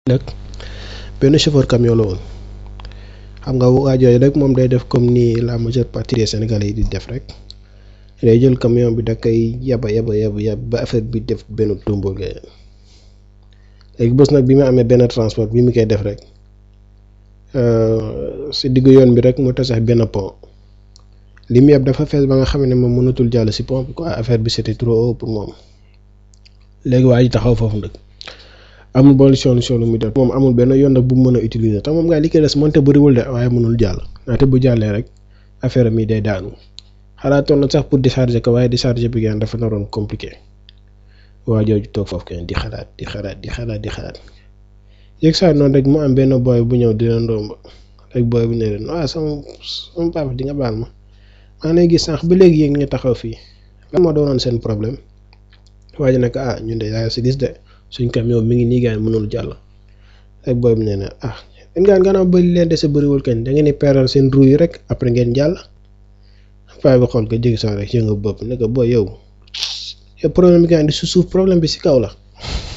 nag benn chauffeur camion la woon xam nga waa jooju rek moom day def comme ni la majeure partie des sénégalais yi di def rek day jël camion bi da koy yaba yaba yaba yab ba affaire bi def benn tumbo léegi bés nag bi mu amee benn transport bi mu koy def rek si diggu yoon bi rek mu tasax benn pont li mu yeb dafa fees ba nga xam ne moom mënatul jàll si pont bi quoi affaire bi c'était trop haut pour moom léegi waa ji taxaw foofu nag amul boole solution lu muy def moom amul benn yoon nag bu mu mën a utiliser te moom ngaa li koy des mënte bëriwul de waaye mënul jàll ndaxte bu jàllee rek affaire mi day daanu xalaatoon na sax pour décharger ko waaye décharger bi gaan dafa naroon compliqué waa jooju toog foofu kenn di xalaat di xalaat di xalaat di xalaat yëg saa noonu rek mu am benn booy bu ñëw dina ndomb rek booy bu ne leen waaw sama sama papa di nga baal ma maa ngi gis sànq ba léegi yéen nga taxaw fii lan moo doonoon seen problème waa ji nag ah ñun de yaa si gis de suñ camion mi ngi nii gaan mënul jàll rek booy bu ne ne ah yéen gaan gannaaw bëri leen dese bëriwul kenn da ngeen di peeral seen ruu yi rek après ngeen jàll paa bi xool ko jéggi sax rek yëngu bopp ne ko booy yow yow problème bi gaan di su suuf problème bi si kaw la